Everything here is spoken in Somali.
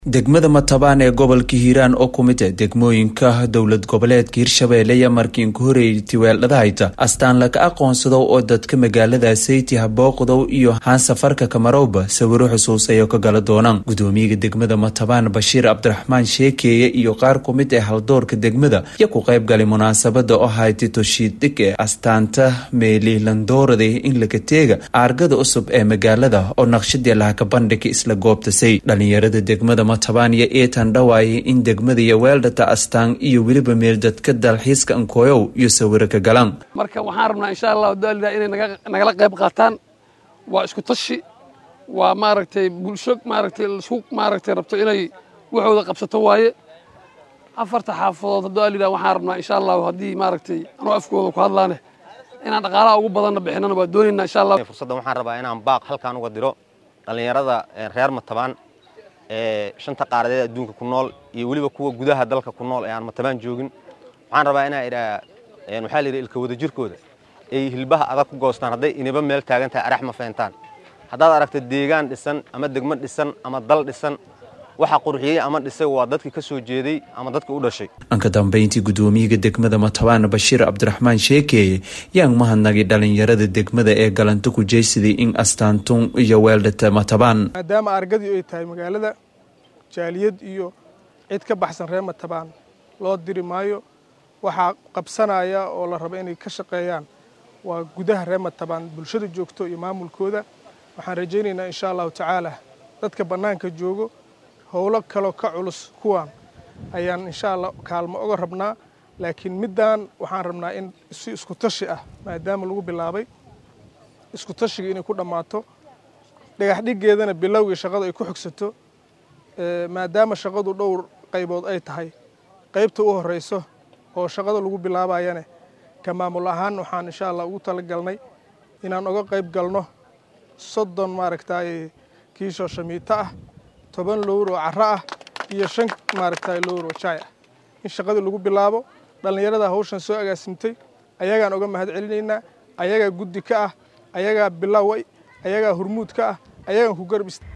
degmada matabaan ee gobolka hiiraan oo ku mid ah degmooyinka dowlad goboleedka hirshabeelle iyo markiin ku horeeyay tiweeldhadahayta astaan laga aqoonsadow oo dadka magaalada sayti habooqdow iyo haan safarka kamarowba sawiro xusuusayo ka gala doonaan gudoomiyaga degmada matabaan bashiir cabdiraxmaan sheekeeye iyo qaar ku mid ah haldoorka degmada iyo ku qayb galay munaasabada oo hayti toshiiddhig ee astaanta meelilandoorada in laga teega aargada cusub ee magaalada oo naqshadii lahaka bandhiga isla goobtasay dhalinyarada degmada matabaan iyo eetan dhawaayay in degmada iyo weeldhata astaan iyo weliba meeldadka dalxiiska ankooyow iyo sawiro ka galaan marka waxaan rabnaa insha allahu daalida inay nagala qayb qaataan waa isku tashi waa maaragtay bulsho maaragtay isku maaragtay rabto inay waxooda qabsato waaye afarta xaafadood daalida waxaan rabnaa insha allahu haddii maaragtay anoo afkooda ku hadlaane inaan dhaqaalaha ugu badanna bixinana waa doonaynaa insha allah fursaddan waxaan rabaa inaan baaq halkaan uga diro dhallinyarada reer matabaan ee shanta qaaradeed adduunka ku nool iyo weliba kuwa gudaha dalka ku nool ee aan matabaan joogin waxaan rabaa inaa idhaa waxaa la yidhi ilka wada jirkooda ay hilbaha adag ku goostaan hadday iniba meel taagan tahay arax ma feentaan haddaad aragto deegaan dhisan ama degmo dhisan ama dal dhisan waxa qurxiyey ama dhisay waa dadkii ka soo jeeday ama dadkii u dhashay dhanka dambeyntii gudoomiyaga degmada matabaan bashiir cabdiraxmaan sheekeeye yaan mahadnagay dhalinyarada degmada ee galanta ku jeysaday in astaantun iyo weeldhata matabaan maadaama argadii ay tahay magaalada jaaliyad iyo cid ka baxsan reer matabaan loo diri maayo waxaa qabsanaya oo la raba inay ka shaqeeyaan waa gudaha reer matabaan bulshada joogto iyo maamulkooda waxaan rajaynaynaa insha allahu tacaala dadka bannaanka joogo howlo kaloo ka culus kuwaan ayaan insha allah kaalmo oga rabnaa laakiin middan waxaan rabnaa in si isku tashi ah maadaama lagu bilaabay isku tashiga inay ku dhammaato dhagax dhiggeedana bilowgii shaqadu ay ku xogsato maadaama shaqadu dhowr qaybood ay tahay qaybta u horreyso oo shaqada lagu bilaabayane ka maamul ahaan waxaan insha allah ugu talagalnay inaan oga qayb galno soddon maaragtay kiishoo shamiito ah toban lowr oo carro ah iyo shan maaragtay lowr oo jaay ah in shaqadii lagu bilaabo dhallinyarada hawshan soo agaasimtay ayagaan oga mahad celinaynaa ayagaa guddi ka ah ayagaa bilaway ayagaa hurmuud ka ah ayagaan ku garb